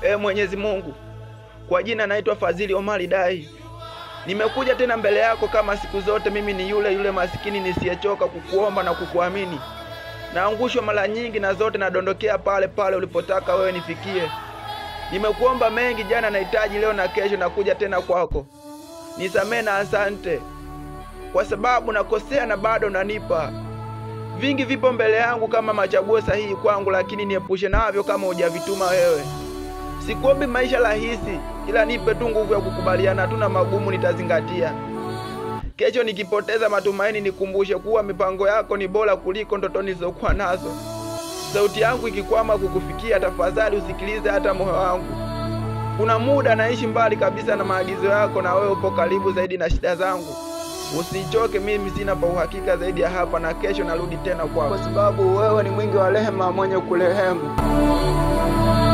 Ee Mwenyezi Mungu, kwa jina naitwa Fadhili Omari Dai. Nimekuja tena mbele yako kama siku zote. Mimi ni yule yule masikini nisiyechoka kukuomba na kukuamini. Naangushwa mara nyingi na zote nadondokea pale pale ulipotaka wewe nifikie. Nimekuomba mengi jana, nahitaji leo na kesho, nakuja tena kwako. Nisamee na asante, kwa sababu nakosea na bado nanipa. Vingi vipo mbele yangu kama machaguo sahihi kwangu, lakini niepushe navyo kama hujavituma wewe. Sikuombi maisha rahisi, ila nipe tu nguvu ya kukubaliana tu na magumu, nitazingatia. Kesho nikipoteza matumaini, nikumbushe kuwa mipango yako ni bora kuliko ndoto nilizokuwa nazo. Sauti yangu ikikwama kukufikia, tafadhali usikilize hata moyo wangu. Kuna muda naishi mbali kabisa na maagizo yako, na wewe upo karibu zaidi na shida zangu. Usichoke, mimi sina pa uhakika zaidi ya hapa, na kesho narudi tena kwako, kwa sababu wewe ni mwingi wa rehema, mwenye kurehemu.